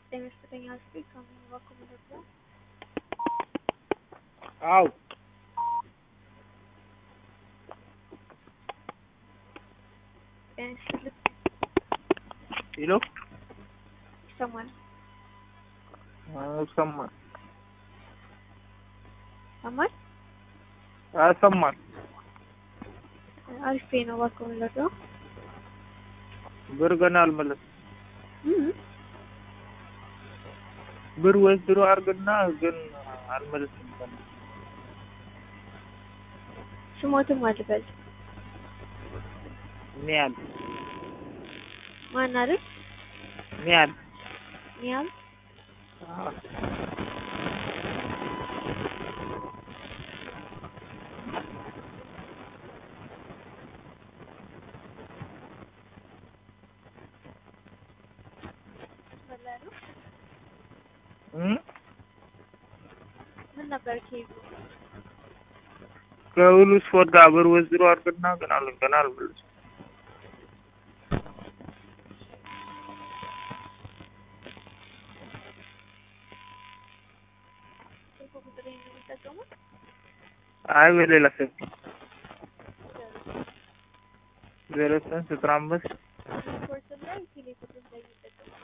ጤና ይስጥልኝ አስቴ ከምን በኩል ነበር? አው ጤና ይስጥልኝ ሄሎ ይሰማል ይሰማል ይሰማል ይሰማል አሪፍ ነው እባክህ ምንድነው ብር ገና አልመለስም እም ብር ወስድሮ አድርግና ግን አልመለስም ገና ስሞትም አልበል ኒያል ማን አይደል ኒያል ኒያም በላሉ እም ምን ነበር ኬዙ ከሁሉ ስፖርት ጋር ብር ወስድሮ አድርግና ግን አል ገና አልመለስም ስልክ ቁጥር የሚጠቀሙት አይ በሌላ ስልክ ዜሮ ዘጠኝ ዘጠና አምስት ስፖርት ላይ ቴሌ ቁጥር ላይ የሚጠቀሙት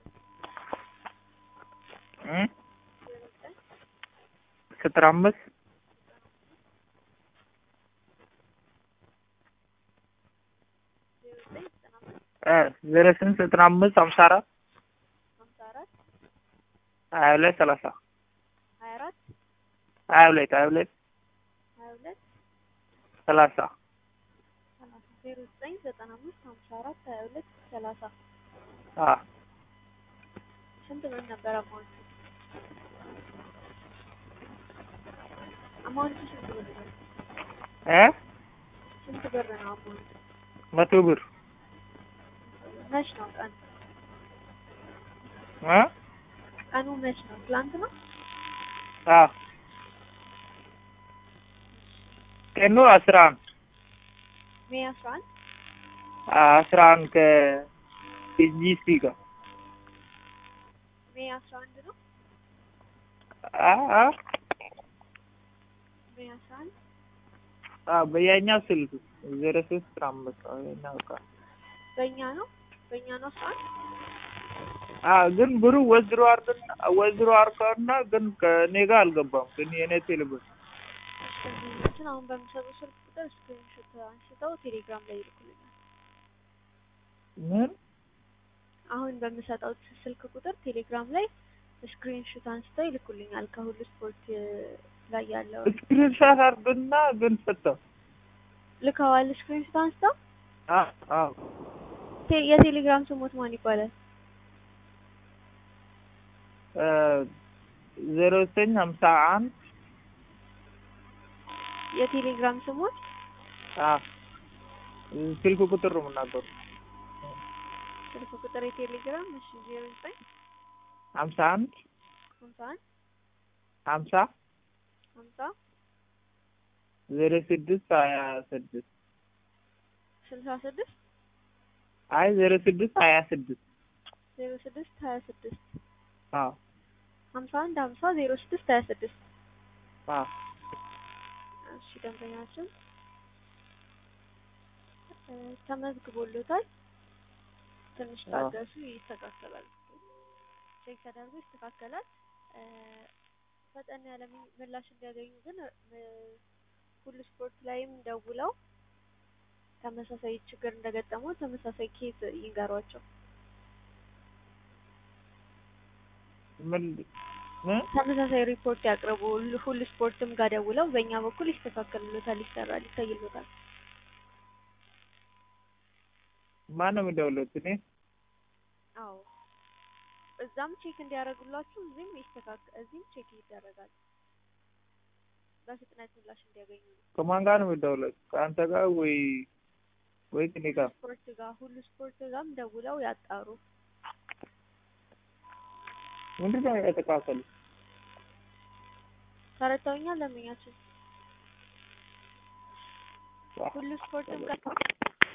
እም ዜሮ ዘጠኝ ዘጠና አምስት ዜሮ ዘጠኝ ዘጠና አምስት እ ዜሮ ስምንት ዘጠና አምስት ሀምሳ አራት ሀምሳ አራት ሀያ ሁለት ሰላሳ ሀያ አራት ሀያ ሁለት ሀያ ሁለት ሀያ ሁለት ሰላሳ ሰላሳ ዜሮ ዘጠኝ ዘጠና አምስት ሀምሳ አራት ሀያ ሁለት ሰላሳ አ ስንት ብር ነበር አማውንቱ? አማውንቱ ስንት ብር ነው? እ ስንት ብር ነው አማውንቱ? መቶ ብር መች ነው ቀኑ? እ ቀኑ መች ነው? ትላንት ነው? አ ቀኑ አስራ አንድ ሜይ አስራ አንድ አስራ አንድ ከኢጂሲ ጋር ሜይ አስራ አንድ ነው? አ አ ሜይ አስራ አንድ አ በያኛው ስልክ ዜሮ ሶስት አስራ አምስት ነው የኛው ጋር በእኛ ነው? በእኛ ነው አስራ አንድ አ ግን ብሩ ወዝሮ አድርገና ወዝሮ አድርገውና ግን ከኔ ጋር አልገባም። ግን የኔ ቴሌብር ደንበኞችን አሁን በሚሰጡ ስልክ ቁጥር ስክሪንሾት አንስተው ቴሌግራም ላይ ይልኩልኛል። ምን አሁን በምሰጠው ስልክ ቁጥር ቴሌግራም ላይ ስክሪንሾት አንስተው ይልኩልኛል። ከሁሉ ስፖርት ላይ ያለው ስክሪንሻት አድርገና ግን ሰጠው። ልከዋል። ስክሪንሾት አንስተው አ አ ቴ- የቴሌግራም ስሞት ማን ይባላል? እ ዜሮ ዘጠኝ ሀምሳ አንድ የቴሌግራም ስሞት አ ስልክ ቁጥር ነው የምናገሩ ስልክ ቁጥር የቴሌግራም እሺ፣ ዜሮ ዘጠኝ ሀምሳ አንድ ሀምሳ አንድ ሀምሳ ሀምሳ ዜሮ ስድስት ሀያ ስድስት ስልሳ ስድስት አይ ዜሮ ስድስት ሀያ ስድስት ዜሮ ስድስት ሀያ ስድስት አዎ ሀምሳ አንድ ሀምሳ ዜሮ ስድስት ሀያ ስድስት አዎ እሺ ደንበኛችን እ ተመዝግቦሎታል። ትንሽ አዎ። ታገሱ፣ ይስተካከላል። ቼክ ተደርጎ ይስተካከላል። እ ፈጠን ያለ ሚ- ምላሽ እንዲያገኙ ግን እ ሁሉ ስፖርት ላይም ደውለው ተመሳሳይ ችግር እንደገጠመው ተመሳሳይ ኬዝ ይንገሯቸው። ምን ምን ተመሳሳይ ሪፖርት ያቅርቡ። ሁሉ- ሁሉ ስፖርትም ጋር ደውለው በእኛ በኩል ይስተካከልሎታል፣ ይሰራል፣ ይታይሎታል። ማን ነው የሚደውሉት? እኔ አዎ እዛም ቼክ እንዲያደርጉላችሁ እዚህም ይስተካከ እዚህም ቼክ ይደረጋል። በፍጥነት ምላሽ እንዲያገኙ ነው። ከማን ጋር ነው የሚደውሉት? ከአንተ ጋር ወይ ወይ ከእኔ ጋር? ስፖርት ጋር ሁሉ ስፖርት ጋርም ደውለው ያጣሩ። ምንድን ነው የተካከሉ? ተረድተውኛል። ለምኛችን ሁሉ ስፖርትም ጋር